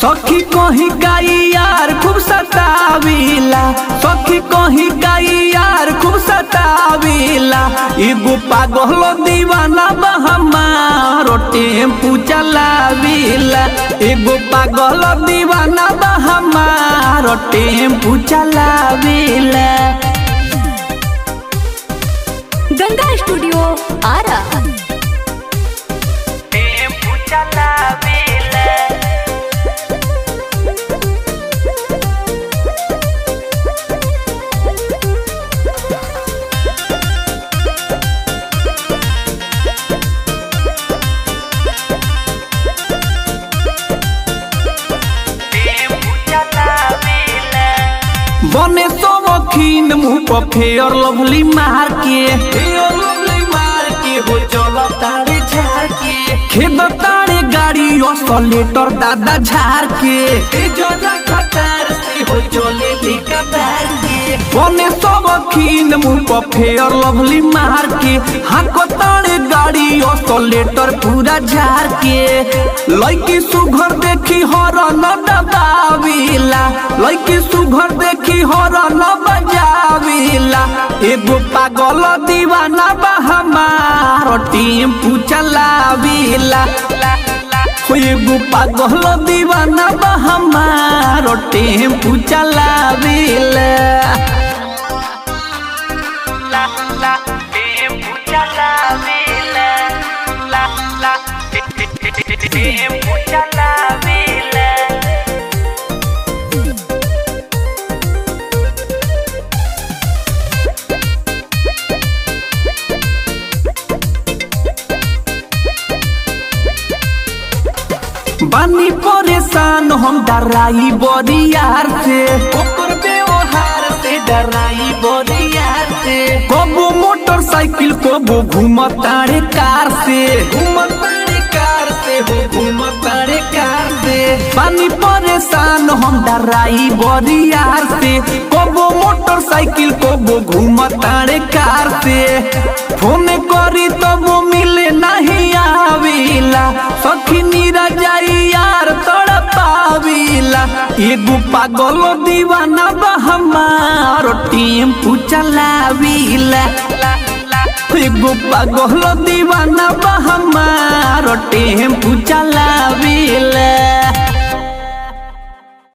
सखी कहीं गाई यार खूब सतावीला सखी कहीं गाई यार खूब सतावीला एगो पागल दीवाना बा हमारो टेम्पू चलावीला एगो पागल दीवाना बा हमारो टेम्पू चलावीला गंगा स्टूडियो आरा टेम्पू चलावीला बने सवखीन मुंह पर फेयर लवली मार के फेयर लवली मार के हो चल तारे झार के खेद तारे गाड़ी असलेटर दादा झार के ए जजा खटार से हो चले लेका बार के बने सवखीन मुंह पर फेयर लवली मार के हाको तारे गाड़ी असलेटर पूरा झार के लइकी सुघर देखी हर न दबावीला लइकी सुघर देखी हर न बजावीला एगो पागल दीवाना बा हमार टेम्पू चलावीला हो एगो पागल दीवाना बा हमार टेम्पू चलावीला टेम्पू चलावीला टेम्पू चलावीला बानी परेशान हम डराई बरियार से ओकर व्यवहार से डराई बरियार से कबो मोटरसाइकिल कबो घूमतारे कार से घूमतारे कार से हो घूमतारे कार से बानी परेशान हम डराई बरियार से कबो मोटरसाइकिल कबो घूमतारे कार से फोन करी तबो मिले नहीं आविला सखी नीरा जाई यार तोड़ा पाविला एगो पागल दीवाना बा हमारो टेम्पू चलाविला एगो पागल दीवाना बा हमारो टेम्पू चलाविला